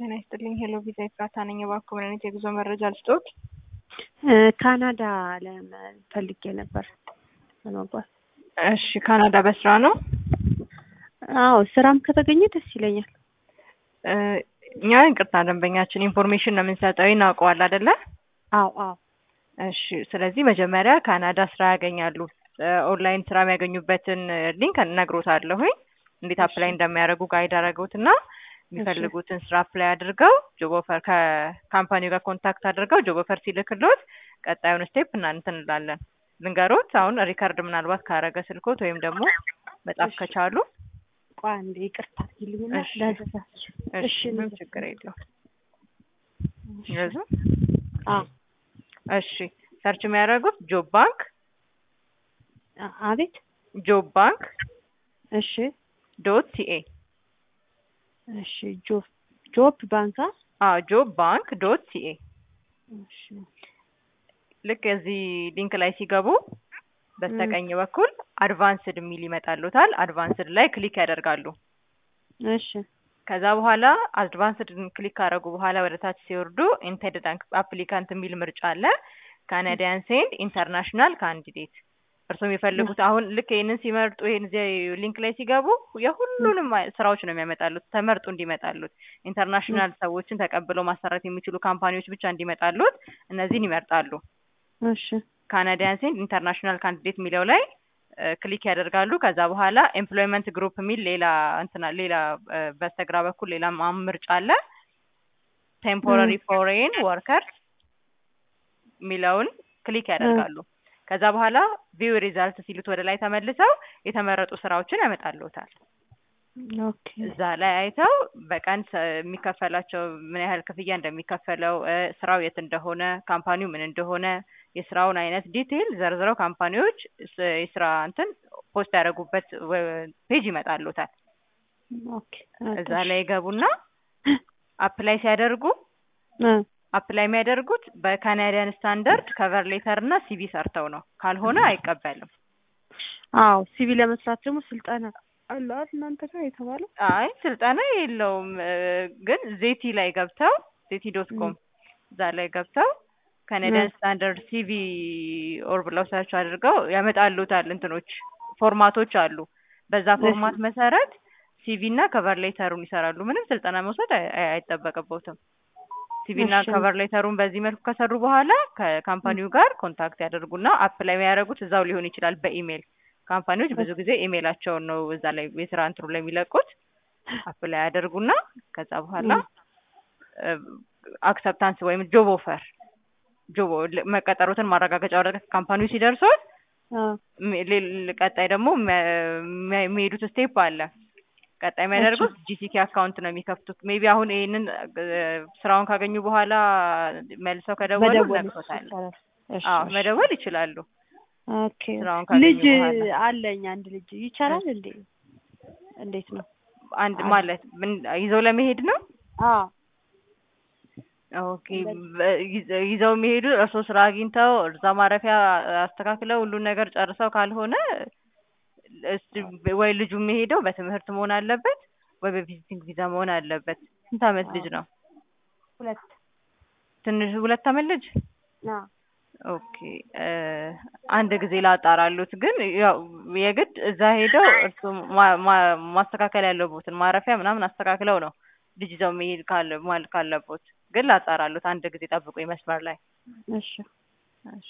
ጤና ይስጥልኝ። ሄሎ ቪዛ ኤፍራታ ነኝ። እባክዎ ምን አይነት የጉዞ መረጃ ልስጥዎት? ካናዳ ፈልጌ ነበር ለመጓዝ። እሺ፣ ካናዳ በስራ ነው? አዎ ስራም ከተገኘ ደስ ይለኛል። እኛ ይቅርታ ደንበኛችን ኢንፎርሜሽን ነው የምንሰጠው፣ እናውቀዋል አይደለ? አዎ አዎ። እሺ፣ ስለዚህ መጀመሪያ ካናዳ ስራ ያገኛሉ። ኦንላይን ስራ የሚያገኙበትን ሊንክ እነግሮታለሁኝ እንዴት አፕላይ እንደሚያደርጉ ጋይድ አደረጉትና የሚፈልጉትን ስራ አፕላይ አድርገው ጆብ ኦፈር ከካምፓኒው ጋር ኮንታክት አድርገው ጆብ ኦፈር ሲልክሎት ቀጣዩን ስቴፕ እና እንትን እንላለን። ልንገሮት አሁን ሪከርድ ምናልባት ካረገ ስልኮት ወይም ደግሞ መጻፍ ከቻሉ ቆይ አንዴ ይቅርታ ይልኝና እሺ። ላዘዛችሁ። እሺ፣ ምንም ችግር የለውም። ስለዚህ አዎ እሺ፣ ሰርች የሚያደርጉት ጆብ ባንክ አ- አቤት ጆብ ባንክ እሺ ዶት ሲኤ እሺ ጆብ ጆብ ባንካ አዎ ጆብ ባንክ ዶት ሲኤ እሺ ልክ እዚህ ሊንክ ላይ ሲገቡ በስተቀኝ በኩል አድቫንስድ የሚል ይመጣሉታል። አድቫንስድ ላይ ክሊክ ያደርጋሉ። እሺ ከዛ በኋላ አድቫንስድ ክሊክ ካደረጉ በኋላ ወደ ታች ሲወርዱ ኢንቴንድድ አፕሊካንት የሚል ምርጫ አለ። ካናዲያን ሴንድ ኢንተርናሽናል ካንዲዴት እርስዎ የሚፈልጉት አሁን ልክ ይህንን ሲመርጡ ይህን እዚህ ሊንክ ላይ ሲገቡ የሁሉንም አይ- ስራዎች ነው የሚያመጣሉት ተመርጡ እንዲመጣሉት ኢንተርናሽናል ሰዎችን ተቀብለው ማሰራት የሚችሉ ካምፓኒዎች ብቻ እንዲመጣሉት እነዚህን ይመርጣሉ። እሺ ካናዲያን ሴንድ ኢንተርናሽናል ካንዲዴት የሚለው ላይ እ፣ ክሊክ ያደርጋሉ። ከዛ በኋላ ኤምፕሎይመንት ግሩፕ የሚል ሌላ እንትና ሌላ እ፣ በስተግራ በኩል ሌላ ማ- ምርጫ አለ። ቴምፖራሪ ፎሬን ወርከርስ የሚለውን ክሊክ ያደርጋሉ። ከዛ በኋላ ቪው ሪዛልት ሲሉት ወደ ላይ ተመልሰው የተመረጡ ስራዎችን ያመጣልዎታል። ኦኬ እዛ ላይ አይተው በቀን ሰ- የሚከፈላቸው ምን ያህል ክፍያ እንደሚከፈለው እ፣ ስራው የት እንደሆነ ካምፓኒው ምን እንደሆነ የስራውን አይነት ዲቴይል ዘርዝረው ካምፓኒዎች ስ- የስራ እንትን ፖስት ያደረጉበት ፔጅ ይመጣልዎታል። ኦኬ እዛ ላይ ይገቡና አፕላይ ሲያደርጉ እ አፕላይ የሚያደርጉት በካናዲያን ስታንዳርድ ከቨር ሌተር እና ሲቪ ሰርተው ነው። ካልሆነ አይቀበልም። አዎ ሲቪ ለመስራት ደግሞ ስልጠና አለ አይደል እናንተ ጋር የተባለው? አይ ስልጠና የለውም እ፣ ግን ዜቲ ላይ ገብተው ዜቲ ዶት ኮም እዛ ላይ ገብተው ካናዲያን ስታንዳርድ ሲቪ ኦር ብለው ሰርች አድርገው ያመጣሉታል። እንትኖች ፎርማቶች አሉ። በዛ ፎርማት መሰረት ሲቪ እና ከቨር ሌተሩን ይሰራሉ። ምንም ስልጠና መውሰድ አይ- አይ- አይጠበቅበትም። ሲቪ እና እሺ። ከቨር ሌተሩን በዚህ መልኩ ከሰሩ በኋላ ከካምፓኒው ጋር ኮንታክት ያደርጉና አፕላይ የሚያደርጉት እዛው ሊሆን ይችላል በኢሜል። ካምፓኒዎች ብዙ ጊዜ ኢሜላቸውን ነው እዛ ላይ የስራ እንትኑ ላይ የሚለቁት። አፕላይ ያደርጉና ከዛ በኋላ አክሰፕታንስ ወይም ጆብ ኦፈር ጆብ መቀጠሩትን ማረጋገጫ ወረቀት ካምፓኒው ሲደርሶት አ ሚ- ሌል- ቀጣይ ደግሞ የሚያ- የሚያ- የሚሄዱት ስቴፕ አለ። ቀጣይ የሚያደርጉት ጂሲኬ አካውንት ነው የሚከፍቱት። ሜቢ አሁን ይሄንን እ፣ ስራውን ካገኙ በኋላ መልሰው ከደወሉ መደወል ነግሮታል። ይቻላል። እሺ አዎ እሺ። መደወል ይችላሉ። ኦኬ ስራውን ካገኙ ልጅ በኋላ። አለኝ አንድ ልጅ ይቻላል እንዴ? እንዴት ነው? አንድ ማለት ምን ይዘው ለመሄድ ነው። አዎ ኦኬ በ- ይዘ- ይዘው የሚሄዱ እርስዎ ስራ አግኝተው እዛ ማረፊያ አስተካክለው ሁሉን ነገር ጨርሰው ካልሆነ እስቲ ወይ ልጁ የሚሄደው በትምህርት መሆን አለበት ወይ በቪዚቲንግ ቪዛ መሆን አለበት። ስንት አመት ልጅ ነው? ሁለት ትንሽ ሁለት አመት ልጅ። አ ኦኬ እ፣ አንድ ጊዜ ላጣራሉት። ግን ያው የግድ እዛ ሄደው እርሱ ማ- ማ- ማስተካከል ያለቦትን ማረፊያ ምናምን አስተካክለው ነው ልጅ ይዘው መሄድ ካለ ማለት ካለቦት። ግን ላጣራሉት። አንድ ጊዜ ጠብቁኝ መስመር ላይ እሺ እሺ።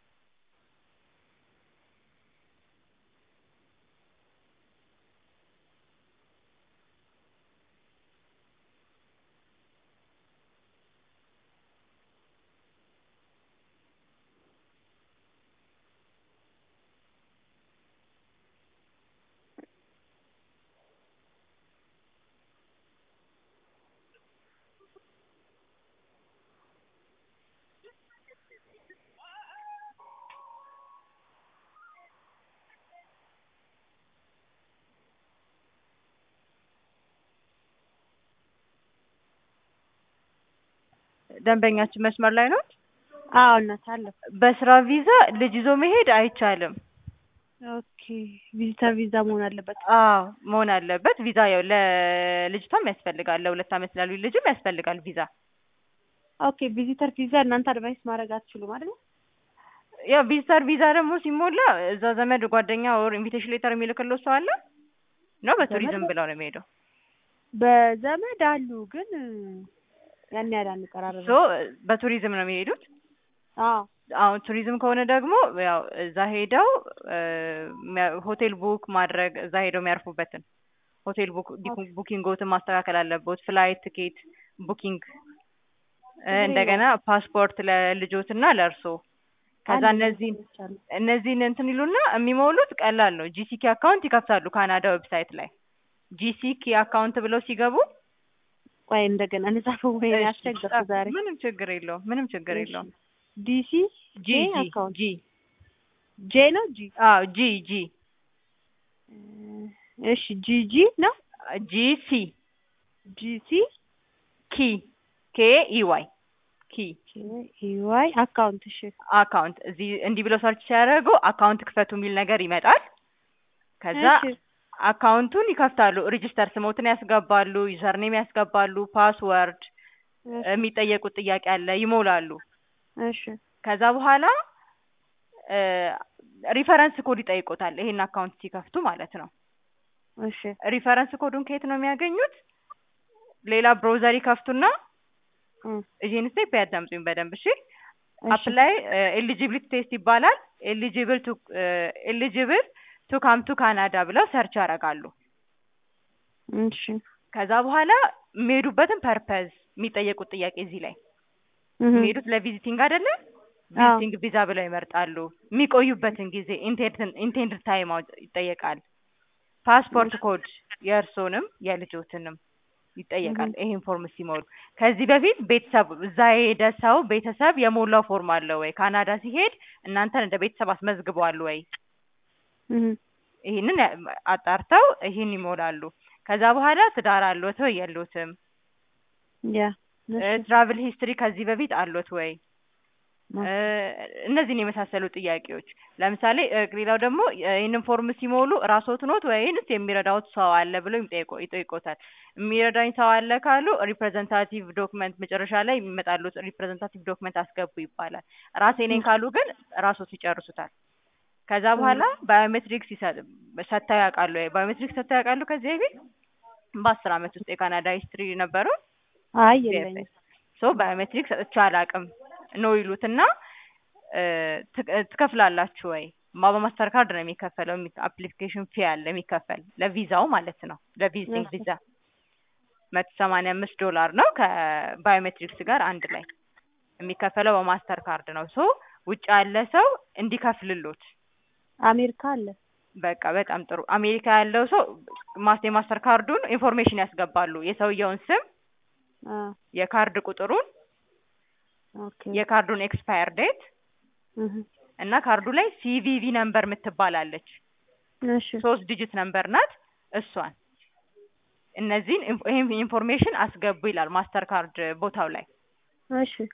ደንበኛችን መስመር ላይ ነው። አዎ እናት አለሁ። በስራ ቪዛ ልጅ ይዞ መሄድ አይቻልም። ኦኬ ቪዚተር ቪዛ መሆን አለበት። አዎ መሆን አለበት። ቪዛ ያው ለልጅቷም ያስፈልጋል፣ ለሁለት ዓመት ላሉ ልጅም ያስፈልጋል ቪዛ። ኦኬ ቪዚተር ቪዛ እናንተ አድቫይስ ማድረግ አትችሉም አይደል? ያው ቪዚተር ቪዛ ደግሞ ሲሞላ እዛ ዘመድ ጓደኛ ወር ኢንቪቴሽን ሌተር የሚልክለው ሰው አለ ነው በቱሪዝም ዘመድ? ብለው ነው የሚሄደው። በዘመድ አሉ ግን ያን ያህል አንቀራረብም። ሶ በቱሪዝም ነው የሚሄዱት። አዎ አሁን ቱሪዝም ከሆነ ደግሞ ያው እዛ ሄደው እ፣ ሚያ- ሆቴል ቡክ ማድረግ እዛ ሄደው የሚያርፉበትን ሆቴል ቡክ ዲኩ- ቡኪንጎትን ማስተካከል አለበት። ፍላይት ቲኬት ቡኪንግ እ፣ ችግር እንደገና ፓስፖርት ለልጆትና ለእርሶ ከዛ አንድ እነዚህን ነገሮች አሉ። እነዚህን እንትን ይሉና የሚሞሉት ቀላል ነው። ጂሲኪ አካውንት ይከፍታሉ ካናዳ ዌብሳይት ላይ ጂሲኪ አካውንት ብለው ሲገቡ ቆይ እንደገና እንጻፈው ወይ እሺ፣ አስቸገርኩ ዛሬ። ምንም ችግር የለውም። ምንም ችግር እሺ። የለውም። ዲሲ ጂ ጄ ጂ አካውንት ጂ ጄ ነው ጂ አዎ ጂ ጂ እሺ ጂ ጂ ነው ጂ ሲ ጂ ሲ ኪ ኬ ኢ ዋይ ኪ ኢዋይ አካውንት እሺ አካውንት እዚህ እንዲህ ብለው ሰርች ሲያደርጉ አካውንት ክፈቱ የሚል ነገር ይመጣል። ከዛ እሺ አካውንቱን ይከፍታሉ። ሬጂስተር ስሞትን ያስገባሉ፣ ዩዘርኔም ያስገባሉ፣ ፓስወርድ እሺ የሚጠየቁት ጥያቄ አለ ይሞላሉ። እሺ ከዛ በኋላ ሪፈረንስ ኮድ ይጠይቆታል። ይሄን አካውንት ሲከፍቱ ማለት ነው። እሺ ሪፈረንስ ኮዱን ከየት ነው የሚያገኙት? ሌላ ብሮዘር ይከፍቱና እም፣ ይህን ስቴፕ ያዳምጡኝ በደንብ እሺ። እሺ አፕላይ ኤሊጂቢሊቲ ቴስት ይባላል። ኤሊጂብል ቱ ኤሊጂብል ቱ ካም ቱ ካናዳ ብለው ሰርች ያደርጋሉ። እሺ ከዛ በኋላ የሚሄዱበትን ፐርፐዝ የሚጠየቁት ጥያቄ እዚህ ላይ እህ፣ የሚሄዱት ለቪዚቲንግ አይደለ? አዎ ቪዚቲንግ ቪዛ ብለው ይመርጣሉ። የሚቆዩበትን ጊዜ ኢንቴንድ ታይም ይጠየቃል። ፓስፖርት ኮድ የእርሶንም የልጆትንም ይጠየቃል። ይሄን ፎርም ሲሞሉ ከዚህ በፊት ቤተሰብ እዛ የሄደ ሰው ቤተሰብ የሞላው ፎርም አለ ወይ? ካናዳ ሲሄድ እናንተን እንደ ቤተሰብ አስመዝግበዋል ወይ? እህ፣ ይህንን ያ- አጣርተው ይህን ይሞላሉ። ከዛ በኋላ ትዳር አሎት ወይ የሎትም? ያ እሺ ትራቭል ሂስትሪ ከዚህ በፊት አሎት ወይ? ማ- እ፣ እነዚህን የመሳሰሉ ጥያቄዎች ለምሳሌ እ፣ ሌላው ደግሞ እ፣ ይህንን ፎርም ሲሞሉ ራስዎት ኖት ወይንስ የሚረዳዎት ሰው አለ ብለው ይጠይቆ- ይጠይቆታል። የሚረዳኝ ሰው አለ ካሉ ሪፕሬዘንታቲቭ ዶክመንት መጨረሻ ላይ የሚመጣሉት ሪፕሬዘንታቲቭ ዶክመንት አስገቡ ይባላል። ራሴ ነኝ ካሉ ግን ራስዎት ይጨርሱታል። ከዛ በኋላ ባዮሜትሪክስ ይሰጥ- ሰጥተው ያውቃሉ ወይ? ባዮሜትሪክስ ሰጥተው ያውቃሉ ከዚህ በፊት በአስር አመት ውስጥ የካናዳ ሂስትሪ ነበረው አይ የለኝም። ሶ ባዮሜትሪክ ሰጥቼ አላውቅም ነው ይሉትና እ፣ ትክ- እ፣ ትከፍላላችሁ ወይ? ማ በማስተር ካርድ ነው የሚከፈለው። አፕሊኬሽን ፊ አለ የሚከፈል ለቪዛው ማለት ነው። ለቪዚቲንግ እሺ። ቪዛ መቶ ሰማንያ አምስት ዶላር ነው ከባዮሜትሪክስ ጋር አንድ ላይ የሚከፈለው በማስተር ካርድ ነው። ሶ ውጭ ያለ ሰው እንዲከፍልሎት አሜሪካ አለ በቃ በጣም ጥሩ። አሜሪካ ያለው ሰው ማስ የማስተር ካርዱን ኢንፎርሜሽን ያስገባሉ። የሰውየውን ስም፣ አ የካርድ ቁጥሩን፣ ኦኬ የካርዱን ኤክስፓየር ዴት እህ፣ እና ካርዱ ላይ ሲቪቪ ነምበር የምትባላለች እሺ ሶስት ዲጂት ነምበር ናት። እሷን እነዚህን ኢንፎ- ይሄን ኢንፎርሜሽን አስገቡ ይላል ማስተር ካርድ ቦታው ላይ። እሺ